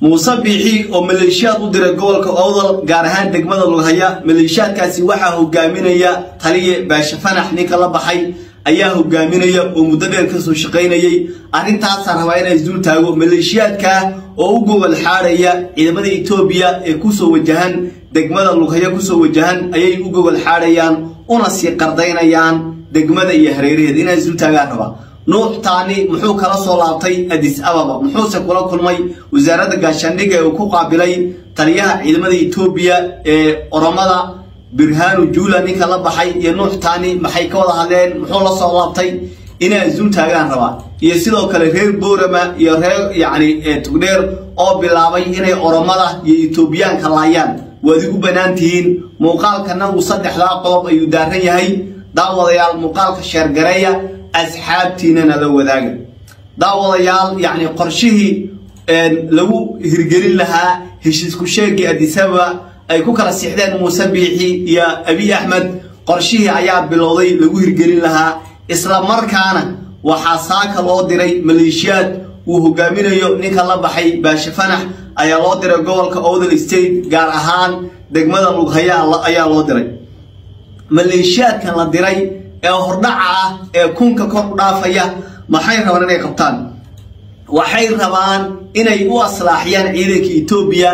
muuse biixi oo maleeshiyaad u diray gobolka owdal gaar ahaan degmada lughaya maleeshiyaadkaasi waxaa hogaaminaya taliye baashe fanax ninka la baxay ayaa hogaaminaya oo muddo dheer kasoo shaqaynayay arrintaasaa rabaa inay isdul taago maleeshiyaadkaa oo u gobol xaadhaya ciidamada etoobiya ee kusoo wajahan degmada lughaya kusoo wajahan ayay u gobol xaadhayaan una sii qardaynayaan degmada iyo hareeraheeda inay isdul taagaan rabaa nuux taani muxuu kala soo laabtay adis ababa muxuuse kula kulmay wasaaradda gaashaandhigga ee uu ku qaabilay taliyaha ciidamada etoobiya ee oromada birhaanu juula ninka la baxay iyo nuux taani maxay ka wada hadleen muxuu la soo laabtay inay isdul taagaan rabaa iyo sidoo kale reer boorama iyo reer yacni tugdheer oo bilaabay inay oromada iyo etoobiyaanka laayaan waad igu bannaan tihiin muuqaalkana uu saddexdaa qodob ayuu daaran yahay daawadayaal muuqaalka sheergareeya asxaabtiinana la wadaaga daawadayaal yacni qorshihii lagu hirgelin lahaa heshiisku sheegii adisababa ay ku kala siixdeen muuse biixi iyo abiy axmed qorshihii ayaa bilowday lagu hirgelin lahaa isla markaana waxaa saaka loo diray maleeshiyaad uu hogaaminayo ninka la baxay baashe fanax ayaa loo diray gobolka owdal state gaar ahaan degmada lughaya ayaa loo diray maleeshiyaadkan la diray ee hordhaca ah ee kunka kor u dhaafaya maxay rabaan inay qabtaan waxay rabaan inay u aslaaxiyaan ciidanka etoobiya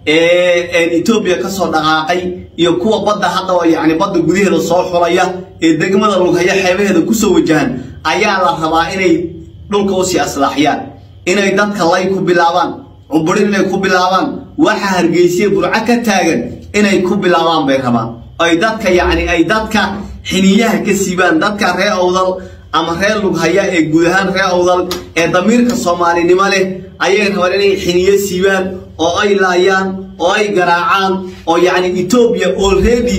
ee etoobiya kasoo dhaqaaqay iyo kuwa badda hadda oo yacni badda gudaheeda soo xulaya ee degmada lughaya xeebaheeda kusoo wajahan ayaa la rabaa inay dhulka usii aslaaxiyaan inay dadka lay ku bilaabaan cuburin inay ku bilaabaan waxa hargeysiya burco ka taagan inay ku bilaabaan bay rabaan ay dadka yacni ay dadka xiniyaha ka siibaan dadka ree awdal ama reer lughaya ee guud ahaan ree awdal ee damiirka soomaalinimo leh ayay rabaan inay xiniyo siibaan oo ay laayaan oo ay garaacaan oo yacni etoobiya already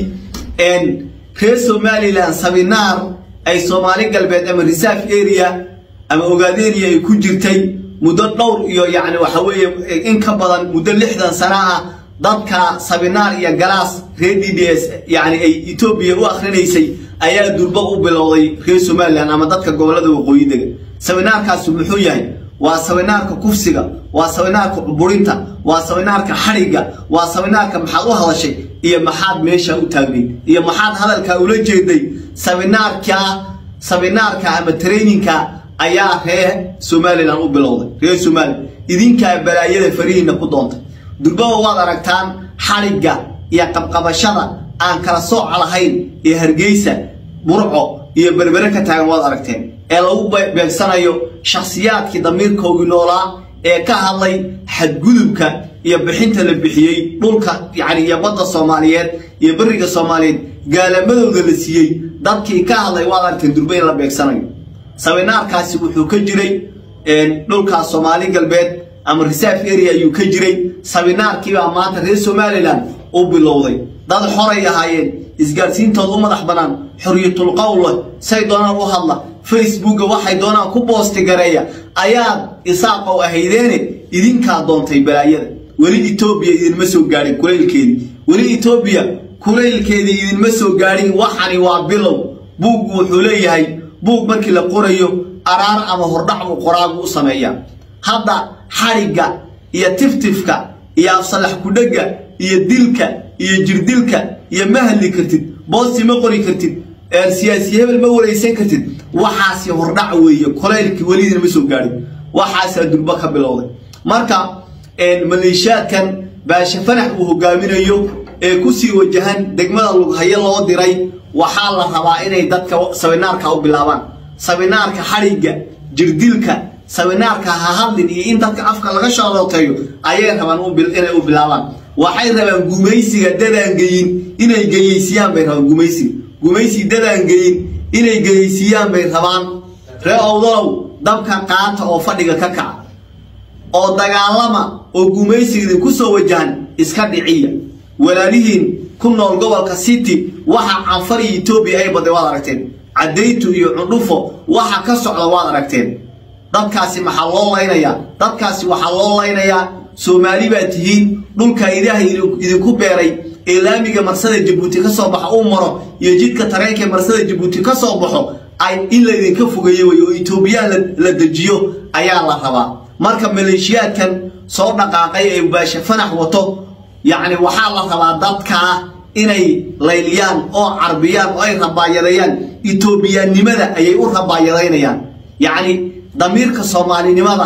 reer somalilan sabinaar ay soomaali galbeed ama reserve area ama ogaadenia ay ku jirtay muddo dhowr iyo yacni waxa weeye in ka badan muddo lixdan sana ah dadka sabinaar iyo galaas reer d d s yacni ay etoobiya u akhrinaysay ayaa durba u bilowday reer somalilan ama dadka gobollada waqooyi dega sabinaarkaasi muxuu yahay waa sabinaarka kufsiga waa sabinaarka cuburinta waa sabinaarka xadhigga waa sabinaarka maxaad u hadashay iyo maxaad meesha u taagnayd iyo maxaad hadalkaa ula jeeday sabinaarka sabinaarka ama traininka ayaa reer somalilan u bilowday reer somalilan idinkaa balaayada farihiina ku doontay durbaba waad aragtaan xadhigga iyo qabqabashada aan kala sooc lahayn ee hargeysa burco iyo berbere ka taagan waad aragteen ee lagu beegsanayo shakhsiyaadkii damiirkoogii noolaa ee ka hadlay xadgudubka iyo bixinta la bixiyey dhulka yacni iyo badda soomaaliyeed iyo beriga soomaaliyeed gaalamadooda la siiyey dadkii ka hadlay waad aragteen durba in la beegsanayo sabinaarkaasi wuxuu ka jiray dhulkaas soomaali galbeed ama reserve area ayuu ka jiray sabinaarkiibaa maanta reer somalilan u bilowday dad xoray ahaayeen isgaadhsiintooda u madax bannaan xorriyatul qowle say doonaan u hadla facebooka waxay doonaan ku boosti gareeya ayaad isaaqow ahaydeene idinkaa doontay balaayada weli etoobiya idinma soo gaadhin kulaylkeedii weli etoobiya kulaylkeedii idinma soo gaadhin waxani waa bilow buuggu wuxuu leeyahay buug markii la qorayo araar ama hordhac buu qoraagu u sameeyaa hadda xadhigga iyo tiftifka iyo afsalax kudhegga iyo dilka iyo jirdilka iyo ma hadli kartid boosti ma qori kartid siyaasi hebel ma waraysan kartid waxaasi hordhac weeye kolaylkii welidiina ma soo gaadhin waxaasaa durba ka bilowday marka maleeshiyaadkan baashe fanax uu hogaaminayo ee kusii wajahan degmada lughayo loo diray waxaa la rabaa inay dadka sabinaarka u bilaabaan sabinaarka xadhigga jirdilka sabinaarka hahadlin iyo in dadka afka laga shoolooteeyo ayay rabaan inay u bilaabaan waxay rabaan gumaysiga dadaan geyin inay geyeysiiyaan bay rabaan gumaysiga gumaysi dadaan geyin inay geyeysiiyaan bay rabaan ree owdalow dabka qaata oo fadhiga ka kaca oo dagaalama oo gumaysiga idinku soo wajahan iska dhiciya walaalihiin ku nool gobolka city waxa canfar iyo etoobiya ay baday waad aragteen caddaytu iyo cundhufo waxa ka socda waad aragteen dadkaasi maxaa loo laynayaa dadkaasi waxaa loo laynayaa soomaali baa tihiin dhulka ilaahay idinku beeray ee laamiga marsada jabuuti ka soo baxa uu maro iyo jidka tareenka marsada jabuuti ka soo baxo ay in laydinka fogeeyo wey oo etoobiyaan la dejiyo ayaa la rabaa marka maleeshiyaadkan soo dhaqaaqay ee baashe fanax wato yacni waxaa la rabaa dadkaa inay layliyaan oo carbiyaan oo ay rabaayadayaan etoobiyaannimada ayay u rabaayadaynayaan yacni damiirka soomaalinimada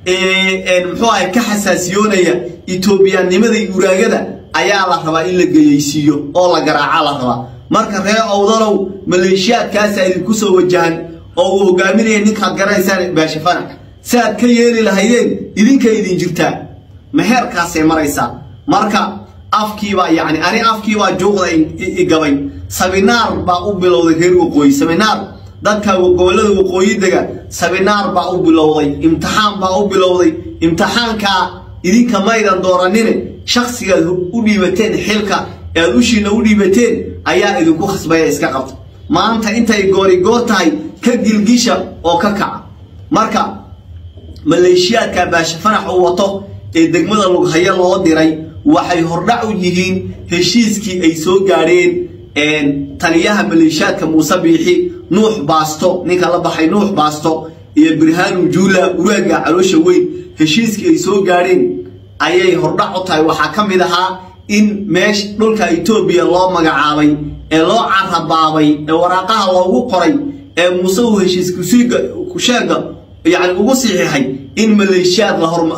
ee muxuu ahay ka xasaasiyoonaya etoobiyaannimada iyo uraagada ayaa la rabaa in la geyaysiiyo oo la garaaca la rabaa marka reer owdalow maleeshiyaadkaasaa idinku soo wajahan oo uu hogaaminaya ninkaad garanaysaan baashe fanax si aad ka yeeli lahaydeen idinka idin jirtaa meheerkaasay maraysaa marka afkiibaa yacni ani afkiibaa juuqda igabay sabinaar baa u bilowday reer waqooyi sabinaar dadka gobollada waqooyi dega sabinaar baa u bilowday imtixaan baa u bilowday imtixaankaa idinka maydan dooranine shaksigaad u dhiibateen xilka ee aad ushiina u dhiibateen ayaa idinku khasbaya iska qabta maanta intay goorigoor tahay ka gilgisha oo ka kaca marka maleeshiyaadka baashe fanax uu wato ee degmada lughayo loo diray waxay hordhac u yihiin heshiiskii ay soo gaadheen taliyaha maleeshiyaadka muuse biixi nuux baasto ninka la baxay nuux baasto iyo birhaanu juula uraaga caloosha weyn heshiiskii ay soo gaadheen ayay hordhac u tahay waxaa ka mid ahaa in meesha dhulka etoobiya loo magacaabay ee loo carabaabay ee waraaqaha loogu qoray ee muuse uu heshiis kusheega yani ugu sixiixay in maleeshiyaad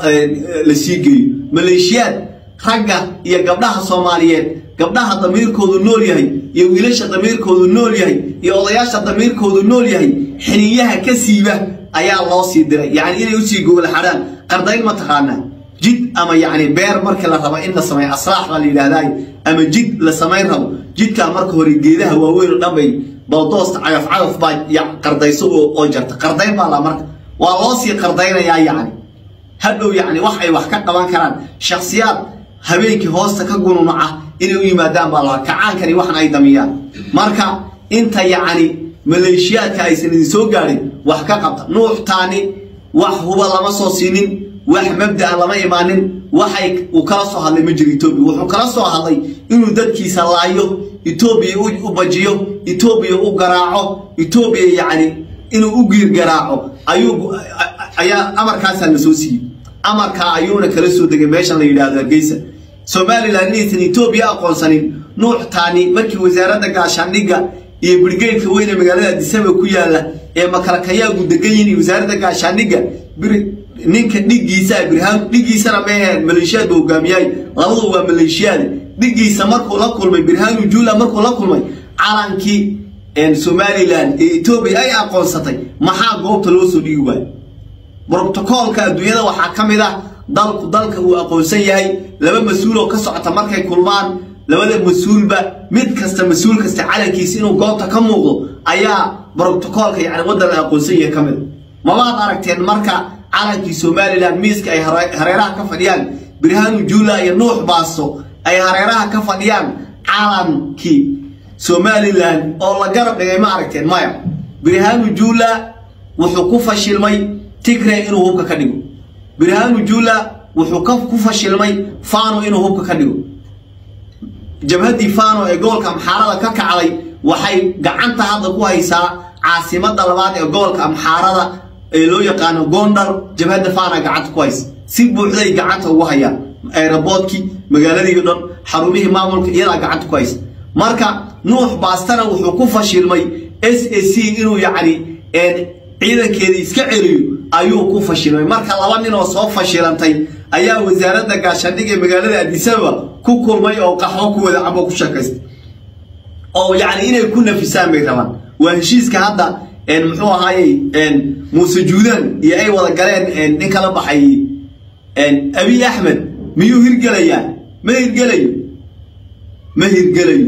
la sii geeyo maleeshiyaad ragga iyo gabdhaha soomaaliyeed gabdhaha damiirkoodu nool yahay iyo wiilasha damiirkoodu nool yahay iyo odayaasha damiirkoodu nool yahay xiniyaha ka siiba ayaa loo sii diray yacni inay usii gogolxadhaan qardayn ma taqaanaa jid ama yacni beer markii la rabo in la sameeyo aslaax baa la yidhaahdaay ama jid la samayn rabo jidkaa marka hore geedaha waaweyn oo dhan bay baldoos cagaf cagaf baa qardayso oo jarta qardayn baa la marka waa loo sii qardaynayaa yacni hadhow yacni wax ay wax ka qaban karaan shakhsiyaad habeenkii hoosta ka gununaca inay u yimaadaan baa la kacaankani waxan ay damiyaan marka inta yacni maleeshiyaadka aysan idin soo gaadhin wax ka qabta nuuxtaani wax huba lama soo siinin wax mabda'a lama imaanin waxay uu kala soo hadlay ma jiro etoobiya wuxuu kala soo hadlay inuu dadkiisa laayo etoobiya u bajiyo etoobiya u garaaco etoobiya yacni inuu u giir garaaco ayuu ayaa amarkaasaa la soo siiyey amarkaa ayuuna kala soo degay meeshan la yidhaahdo hargeysa somalilan inaysan etoobiya aqoonsanin nuuxtaani markii wasaaradda gaashaandhigga iyo birgeydka weyne magaalada adisaba ku yaala ee makalakayaagu degan yihin wasaaradda gaashaandhigga ninka dhiggiisa birhaan dhiggiisana meeheen maleeshiyaad buu hogaamiyahay labadu waa maleeshiyaade dhiggiisa markuu la kulmay birhaanu juula markuu la kulmay calankii somalilan ee etoobiya ay aqoonsatay maxaa goobta loo soo dhigi waayo brotocoolka adduunyada waxaa ka mid ah dalku dalka uu aqoonsan yahay laba mas-uul oo ka socota markay kulmaan labada mas-uulba mid kasta mas-uul kasta calankiisa inuu goobta ka muuqdo ayaa brotocoolka yani waddan la aqoonsan yahay ka mid mabaad aragteen marka calankii somalilan miiska ay hareeraha ka fadhiyaan birhaanu juula iyo nuux baasto ay hareeraha ka fadhiyaan calankii somalilan oo la garab dhigay ma aragteen maya birhaanu juula wuxuu ku fashilmay tigre inuu hubka ka dhigo birhaanu juula wuxuu ku fashilmay fano inuu hubka ka dhigo jabhaddii fano ee gobolka amxaarada ka kacday waxay gacanta hadda ku haysaa caasimada labaad ee gobolka amxaarada ee loo yaqaano gondar jabhadda fana gacanta ku haysa si buuxday gacanta ugu hayaan aeroboodkii magaaladii dhan xarumihii maamulka iyadaa gacanta ku haysa marka nuux baastana wuxuu ku fashilmay s a c inuu yacni ciidankeedii iska celiyo ayuu ku fashilmay marka laba nin oo soo fashilantay ayaa wasaaradda gaashaandhig ee magaalada adisababa ku kulmay oo qaxwo ku wada cabo ku sheekaystay oo yacni inay ku nafisaan bay rabaan waa heshiiska hadda muxuu ahaayey muuse juudaan iyo ay wada galeen nin kala baxay abiy axmed miyuu hirgelayaa ma hirgelayo ma hirgelayo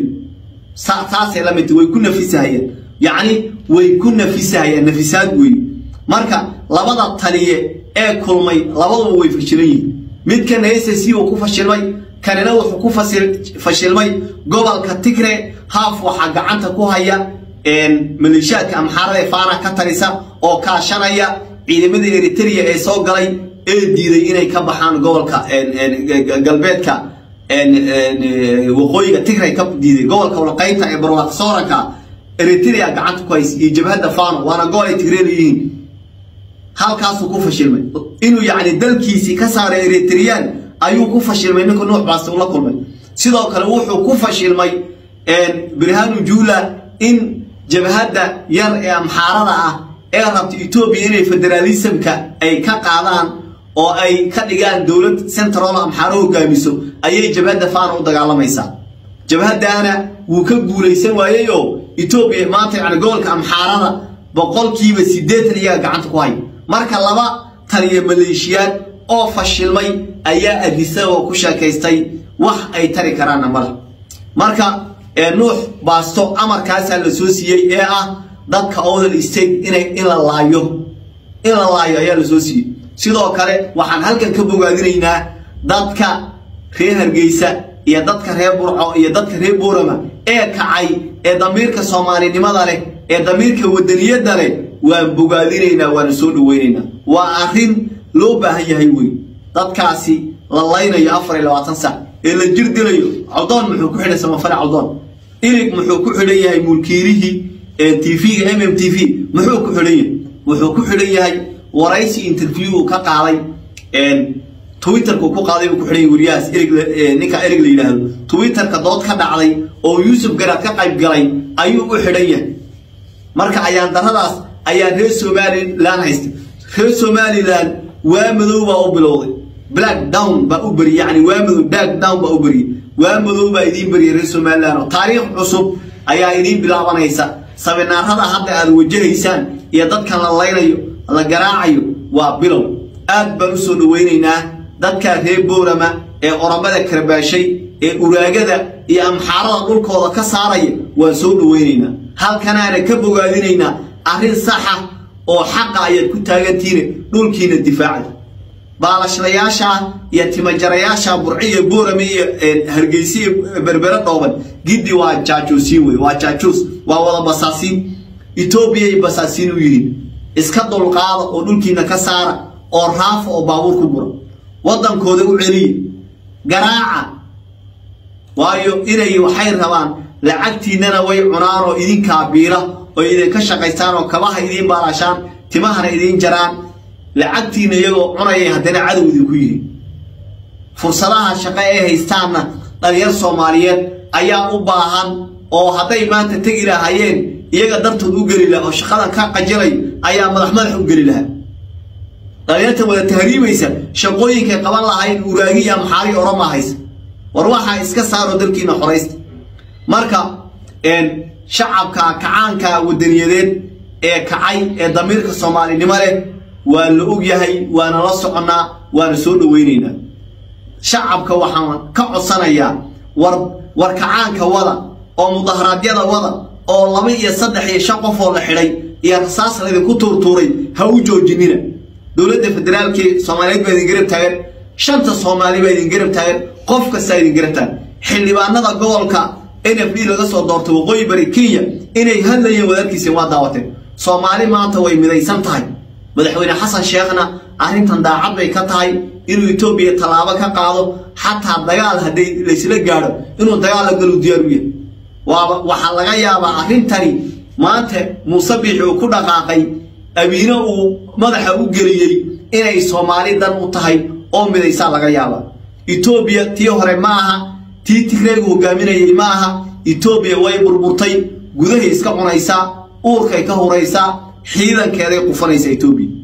saasay la midta way ku nafisahayeen yacni way ku nafisahayaan nafisaad weeye marka labada taliye ee kulmay labaduba way fashilan yihiin midkana s c uu ku fashilmay kanina wuxuu ku fashilmay gobolka tigre haaf waxaa gacanta ku haya maleeshiyaadka amxaarada ee faana ka tarisa oo kaashanaya ciidamada eritrea ee soo galay ee diiday inay ka baxaan gobolka galbeedka waqooyiga tigray ka diiday gobolka walqaynta ee barwaaq sooranka eritrea gacanta ku haysa iyo jabhadda fano waana gobol ay tigre leeyihiin halkaasuu ku fashilmay inuu yacni dalkiisii ka saaray eritreyaan ayuu ku fashilmay ninka nuux baaste ula kulmay sidoo kale wuxuu ku fashilmay birhanu juula in jabhadda yar ee amxaarada ah ee rabta etoobiya inay federaalismka ay ka qaadaan oo ay ka dhigaan dowlad central amxaaro hogaamiso ayay jabhadda faana u dagaalamaysaa jabhaddaana wuu ka guulaysan waayey oo etoobiya maanta yani gobolka amxaarada boqolkiiba siddeetan iyaga gacanta ku hay marka laba taliya maleeshiyaad oo fashilmay ayaa adisa oo ku sheekaystay wax ay tari karaanna male marka nuux baasto amarkaasaa la soo siiyey ee ah dadka odal state inay in la laayo in la laayo ayaa la soo siiyey sidoo kale waxaan halkan ka bogaadinaynaa dadka reer hargeysa iyo dadka reer burco iyo dadka reer boorama ee kacay ee damiirka soomaalinimada leh ee damiirka wadaniyadda leh waan bogaadinaynaa waana soo dhaweynaynaa waa arrin loo baahan yahay wey dadkaasi la laynayo afar iyo labaatan sac ee la jir dilayo cawdoon muxuu ku xidhay samafale cawdoon ilig muxuu ku xidhan yahay mulkiilihii tvga m m t v muxuu ku xidhan yahay wuxuu ku xidhan yahay waraysi interview uu ka qaaday twitterka ku qaaday uu ku xidhan yahay wariyahaas ninka erig la yidhaahdo twitterka dood ka dhacday oo yuusuf garaad ka qayb galay ayuu u xidhan yahay marka ayaan daradaas ayaa reer somalilan haysta reer somalilan waa madow baa u bilowday black down baa u beriyey yani waa madow dark down baa u beriyey waa madow baa idiin beriyay reer somalilan oo taariikh cusub ayaa idiin bilaabanaysa sabinaarada hadda aad wajahaysaan iyo dadkan la laynayo la garaacayo waa bilow aad baan u soo dhawaynaynaa dadka reer boorama ee oromada karbaashay ee uraagada iyo amxaarada dhulkooda ka saaraya waan soo dhawaynaynaa halkanaana ka bogaadinaynaa arrin saxa oo xaqa ayaad ku taagantihiine dhulkiina difaacda baalashlayaasha iyo timajarayaasha burciya boorame iyo hargeysa iyo berbere dhooban giddi waa jaajuusiin wey waa jaajuus waa wada basaasiin etoobiyay basaasiin u yihiin iska dulqaada oo dhulkiina ka saara oo raafa oo baabuur ku gura waddankooda u celiya garaaca waayo inay waxay rabaan lacagtiinnana way cunaan oo idinkaa biila oo idinka shaqaystaan oo kabaha idiin baalashaan timahana idiin jaraan lacagtiina iyagoo cunayay haddana cadow idinku yihi fursadaha shaqo ay haystaanna dhalinyar soomaaliyeed ayaa u baahan oo hadday maanta tegi lahaayeen iyaga dartood u geli laha oo shaqadan ka qajilay ayaa madax madax u geli lahaa dhalinyarta wada tahriibaysa shaqooyinkay qaban lahayn uraagi iyo amxaari orama haysa war waxaa iska saaro dalkiina xoraysta marka shacabka kacaanka wadaniyadeed ee kacay ee damiirka soomaalinimo leh waa la og yahay waana la soconnaa waana soo dhawaynaynaa shacabka waxaan ka codsanayaa war war kacaanka wada oo mudaharaadyada wada oo laba iyo saddex iyo shan qof oo la xidhay iyo rasaas laydinku tuurtuuray ha u joojinina dowladda federaalkii soomaaliyeed baa idin garab taagan shanta soomaali baa idin garab taagan qof kastaa idin garab taagan xildhibaanada gobolka n f d laga soo doortay waqooyi bari kenya inay hadlayeen wadaadkiisii waa daawateen soomaali maanta way midaysan tahay madaxweyne xasan sheekhna arrintan daacad bay ka tahay inuu etoobiya tallaabo ka qaado xataa dagaal hadday laysla gaadho inuu dagaal la galu diyaar u yahay waaba waxaa laga yaabaa arrintani maanta muuse biixi uu ku dhaqaaqay abiine uu madaxa u geliyey inay soomaali dan u tahay oo midaysaa laga yaabaa etoobiya tii hore ma aha tii tigreegu hogaaminayay ma aha etoobiya way burburtay gudahay iska cunaysaa uurkay ka huraysaa xiidankeeday qufanaysaa etoobiya